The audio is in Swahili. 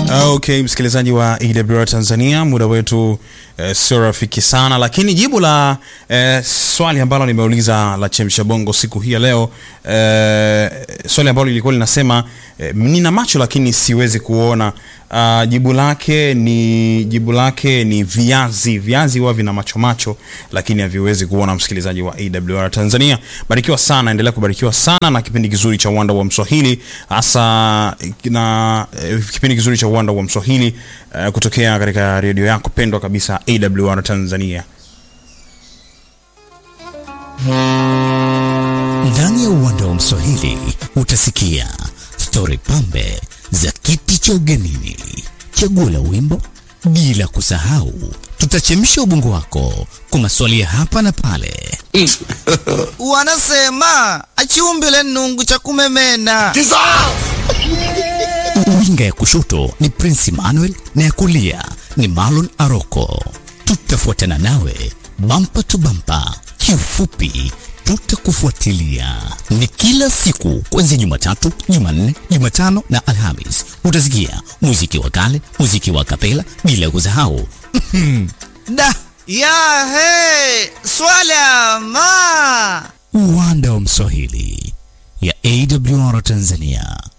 Okay, msikilizaji wa AWR Tanzania, muda wetu eh, sio rafiki sana, lakini jibu la eh, swali ambalo nimeuliza la chemsha bongo siku hii ya leo eh, swali ambalo lilikuwa linasema eh, nina macho lakini siwezi kuona. Uh, jibu lake ni jibu lake ni viazi. Viazi huwa vina macho macho lakini haviwezi kuona. Msikilizaji wa AWR Tanzania, barikiwa sana, endelea kubarikiwa sana na kipindi kizuri cha uwanda wa Mswahili, hasa na eh, kipindi kizuri cha uwanda wa Mswahili eh, kutokea katika redio yako pendwa kabisa AWR Tanzania. Ndani ya uwanda wa Mswahili utasikia stori pambe za kiti cha ugenini, chaguo la wimbo, bila kusahau tutachemsha ubongo wako kwa maswali ya hapa na pale. Wanasema achiumbile nungu cha kumemena. Winga ya kushoto ni Prince Emmanuel na ya kulia ni Marlon Aroko. Tutafuatana nawe bampa tu bampa, kiufupi tutakufuatilia. Ni kila siku kuanzia Jumatatu, Jumanne, Jumatano na Alhamis. Utasikia muziki wa kale, muziki wa kapela, bila kusahau Da ya he swala ma uwanda wa Mswahili ya AWR Tanzania.